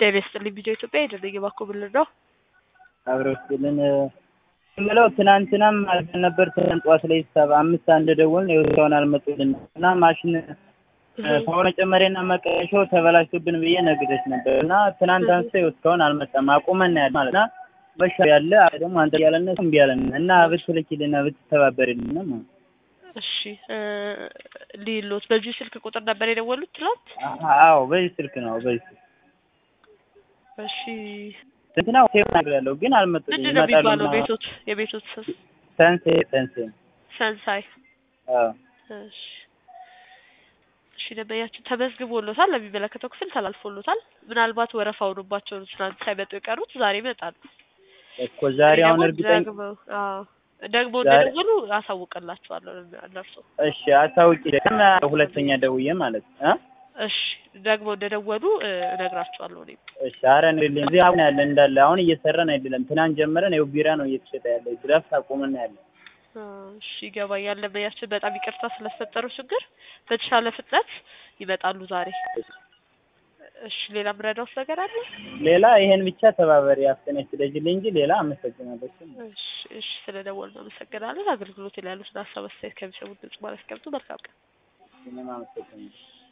ጤና ይስጥልኝ ቪዲዮ ኢትዮጵያ የደነገ ባኮ ብልር ነው። አብረው ስልን የምለው ትናንትናም አልፈን ነበር። ትናንት ጠዋት ላይ ሰባ አምስት አንድ ደወልን እስካሁን አልመጡልን እና ማሽን ፓወር መጨመሪያና መቀየሻው ተበላሽቶብን ብዬ ነግሬሽ ነበር እና ትናንት አንስቶ እስካሁን አልመጣም። አቁመን ያለ ማለት እና በሻ ያለ ደግሞ አንተ ያለነ እምቢ ያለን እና ብትልኪልና ብትተባበሪልን ነው። እሺ ሊሎት በዚህ ስልክ ቁጥር ነበር የደወሉት ትላንት? አዎ በዚህ ስልክ ነው በዚህ ስልክ እሺ እንትና ሆቴል ነገር ያለው ግን አልመጡልኝ። ምንድን ነው የሚባለው ቤቶት የቤቶት ስም? ሰንሴ ሰንሴ ሰንሳይ አዎ እሺ እሺ ደንበኛችን ተመዝግቦሎታል፣ ለሚመለከተው ክፍል ተላልፎሎታል። ምናልባት ወረፋ ሆኖባቸው ነው ትናንት ሳይመጡ የቀሩት፣ ዛሬ ይመጣሉ። እኮ ዛሬ አሁን ደግሞ እርግጠኛ ደግመው አዎ ደግሞ ዛሬ- እንደደወሉ አሳውቅላችኋለሁ እነርሱ። እሺ አታውቂ ደግሞ ሁለተኛ ደውዬ ማለት ነው እ እሺ ደግሞ እንደደወሉ እ፣ እነግራችኋለሁ እኔም እሺ ኧረ እንግዲህ እዚህ አሁን ያለ እንዳለ አሁን እየሰራን አይደለም። ትናንት ጀምረን ይኸው ቢራ ነው እየተሸጠ ያለ ድረስ አቁመን ያለ አ፣ እሺ ይገባኛል። ደንበኛችን በጣም ይቅርታ ስለፈጠረው ችግር በተሻለ ፍጥነት ይመጣሉ ዛሬ። እሺ ሌላ ምረዳውስ ነገር አለ? ሌላ ይሄን ብቻ ተባበሪ አፍጥነሽ ስለጅልኝ እንጂ ሌላ አመሰግናለሁ። እሺ እሺ ስለደወልን አመሰግናለን። አገልግሎት ላይ ያሉትን ሀሳብ አስተያየት ከሚሰሙት ድምጽ ማለት ከብቱ መልካም ቀን። እኔም አመሰግናለሁ።